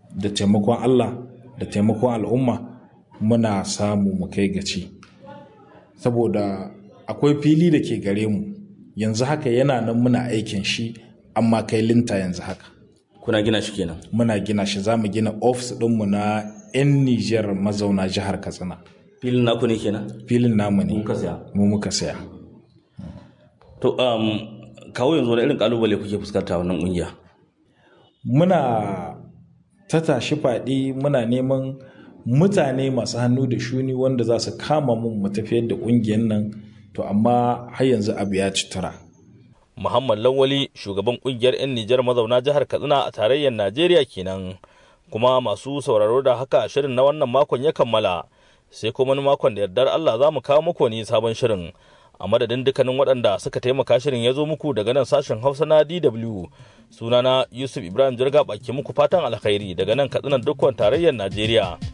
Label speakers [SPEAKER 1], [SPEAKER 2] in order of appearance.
[SPEAKER 1] da taimakon Allah da taimakon al'umma muna samu mu kai gaci saboda akwai fili da ke gare mu yanzu haka yana nan muna aikin shi amma kai linta yanzu haka
[SPEAKER 2] kuna gina shi kenan
[SPEAKER 1] muna gina shi za mu gina ofis ɗinmu na 'yan Nijar mazauna jihar Katsina
[SPEAKER 2] filin naku ne kenan
[SPEAKER 1] filin namu ne
[SPEAKER 2] muka saya
[SPEAKER 1] mu muka saya
[SPEAKER 2] to um, kawo yanzu wani irin kalubale kuke fuskanta wannan kungiya
[SPEAKER 1] muna ta tashi faɗi muna neman mutane masu hannu da shuni wanda za su kama mun mu tafiyar da ƙungiyar nan to amma har yanzu abu ya ci tura
[SPEAKER 2] Muhammad Lawali shugaban kungiyar 'yan Nijar mazauna jihar Katsina a tarayyar Najeriya kenan kuma masu sauraro da haka shirin na wannan makon ya kammala sai kuma wani makon da yardar Allah za mu kawo muku wani sabon shirin a madadin dukkanin waɗanda suka taimaka shirin ya zo muku daga nan sashen Hausa na DW sunana Yusuf Ibrahim Jirga baki muku fatan alkhairi daga nan Katsina dukkan tarayyar Najeriya